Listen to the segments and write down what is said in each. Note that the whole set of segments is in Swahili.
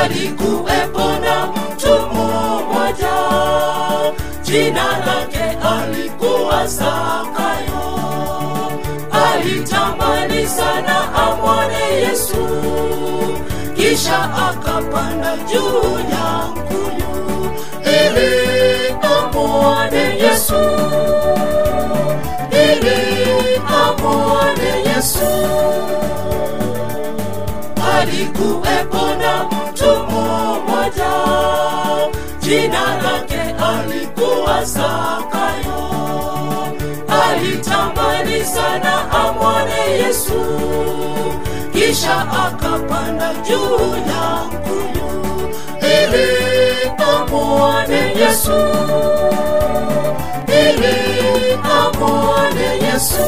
alikuwepo na mtu mmoja jina lake alikuwa zakayo alitamani sana amwone yesu kisha akapanda juu ya mkuyu ili amwone yesu ili amwone yesu alikuwepo na mtu mmoja jina lake alikuwa zakayo alitamani sana amwone yesu kisha akapanda juu ya mkuyu ili amwone yesu ili amwone yesu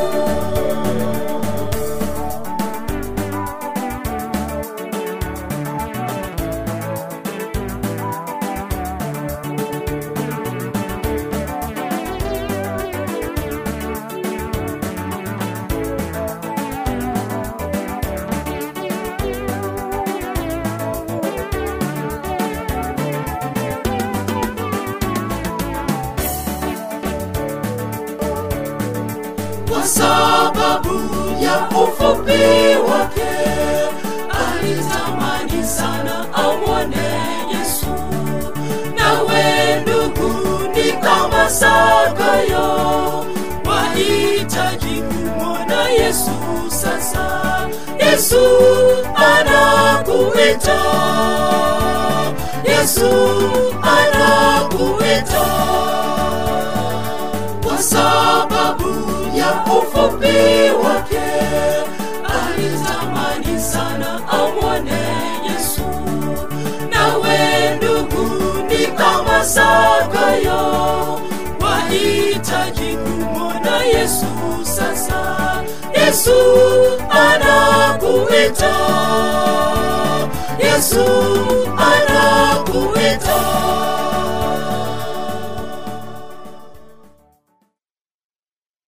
kwa sababu ya ufupi wake alitamani sana amwone yesu nawe ndugu ni kama zakayo wahitaji kumwona yesu sasa yesu anakuita yesu anakuita kwa sababu ya ufupi wake alitamani sana amwone yesu nawe ndugu ni kama zakayo wahitaji kumwona yesu sasa yesu anakuita yesu